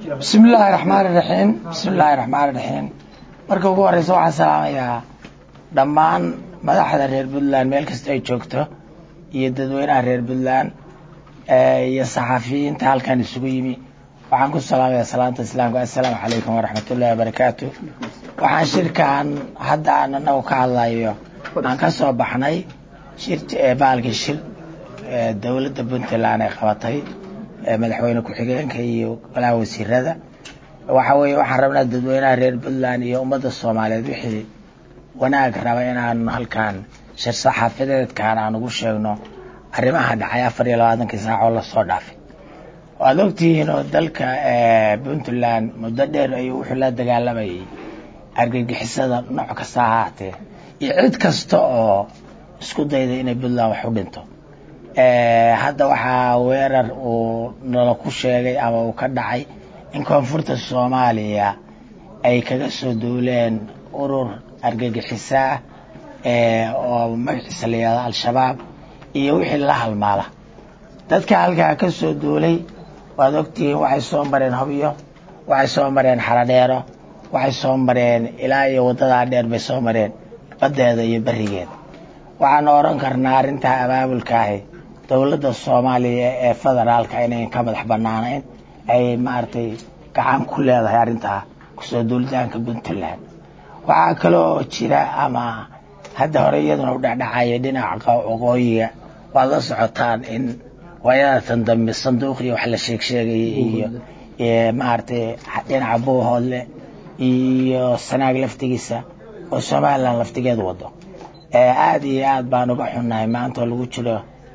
bismi illaahi raxmaani raxiim bismi illaahi raxmaani raxiim marka ugu horeysa waxaan salaamayaa dhammaan madaxda reer puntland meel kasta ay joogto iyo dadweynaha reer puntland iyo saxafiyiinta halkan isugu yimi waxaan ku salaamayaa salaanta islaamka assalaamu calaykum waraxmat ullahi wabarakaatu waxaan shirkan hadda aan anagu ka hadlayo aan ka soo baxnay shir baalkii shir dowladda puntland ay qabatay madaxweyne ku-xigeenka iyo golaha wasiirada waxa weeye waxaan rabnaa dadweynaha reer puntland iyo ummadda soomaaliyeed wixii wanaag raba inaan halkan shir saxaafadeedkan aan ugu sheegno arrimaha dhacay afar iyo labaatankii saac oo lasoo dhaafay waad ogtihiin oo dalka puntland muddo dheer ayuu wuxuu la dagaalamayay argagixisada nooc kasta ha ahaatee iyo cid kasta oo isku dayda inay puntland wax u dhinto hadda waxaa weerar uu nala ku sheegay ama uu ka dhacay in koonfurta soomaaliya ay kaga soo duuleen urur argagixisa ah oo magaciisa la yihahdo al-shabaab iyo wixii la halmaala dadka halkaa ka soo duulay waad ogtihiin waxay soo mareen hobyo waxay soo mareen xaradheero waxay soo mareen ilaa iyo waddadaa dheer bay soo mareen baddeeda iyo berigeeda waxaanu odhan karnaa arrintaa abaabulkaahi dowladda soomaaliya ee federaalka inayn ka madax banaanayn ay maaragtay gacan ku leedahay arrintaa kusoo duulitaanka puntland waxaa kaloo jira ama hadda hore iyaduna u dhexdhacaya dhinaca waqooyiga waad la socotaan in waayadatan dambe sanduuqii wax la sheeg sheegayay iyo maaragtay dhinaca buuhoodle iyo sanaag laftigiisa oo somalilan laftigeedu wado aada iyo aad baan uga xunnahay maanta oo lagu jiro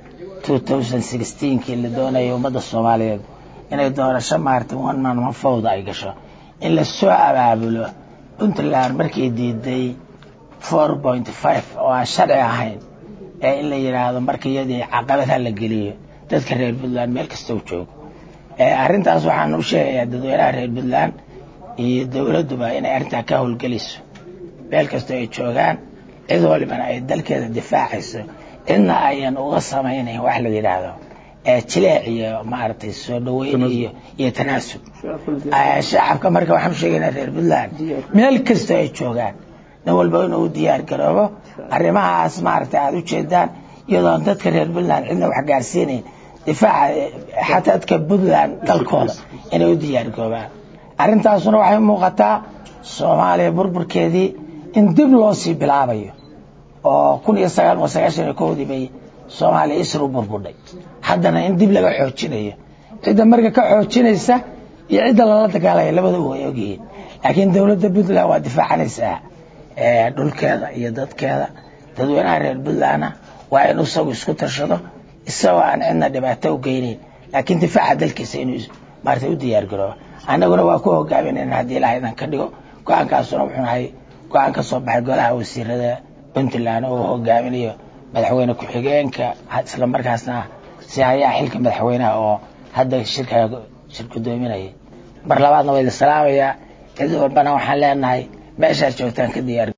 kii la doonayay ummadda soomaaliyeed inay doorasho maaragtay one man one fowda ay gasho in lasoo abaabulo puntland markay diiday four point five oo aan sharci ahayn ee in la yidhaahdo marka iyadii caqabadha la geliyo dadka reer puntland meel kasta u joogo arrintaas waxaan u sheegayaa dadweynaha reer puntland iyo dowladduba inay arrintaa ka howlgelayso meel kastoo ay joogaan cid walibana ay dalkeeda difaacayso cidna ayan uga samaynayn wax la yidhaahdo jileec iyo maaragtay soo dhaweyn iyo iyo tanaasub shacabka marka waxaan sheegaynaa reer puntland meel kastoo ay joogaan nin walba inuu u diyaar garoobo arrimahaas maaragtay aada u jeedaan iyadoon dadka reer puntland cidna wax gaarsiinayn difaaca xataa dadka puntland dalkooda inay u diyaar garoobaan arrintaasuna waxay muuqataa soomaaliya burburkeedii in dib loo sii bilaabayo oo kun iyo sagaal boqol sagaashan iyo kowdii bay soomaaliya isr u burburdhay haddana in dib laga xoojinayo cidda marka ka xoojinaysa iyo cidda lala dagaalaya labadaba way ogyihiin laakiin dowladda puntland waa difaacanaysaa dhulkeeda iyo dadkeeda dadweynaha reer puntlandna waa in isagu isku tashado isagoo aan cidna dhibaato u geynayn laakiin difaaca dalkiisa inuu maarata u diyaar garoobo annaguna waa ku hogaaminayna haddii ilaah idan ka dhigo go-aankaasuna wuxuu nahay go-aan ka soo baxay golaha wasiirada puntland oo hogaaminayo madaxweyne ku-xigeenka isla markaasna si hayaa xilka madaxweynaha oo hadda shirka shir gudoominaya mar labaadna waa idin salaamayaa cid walbana waxaan leenahay meeshaad joogtaan ka diyaar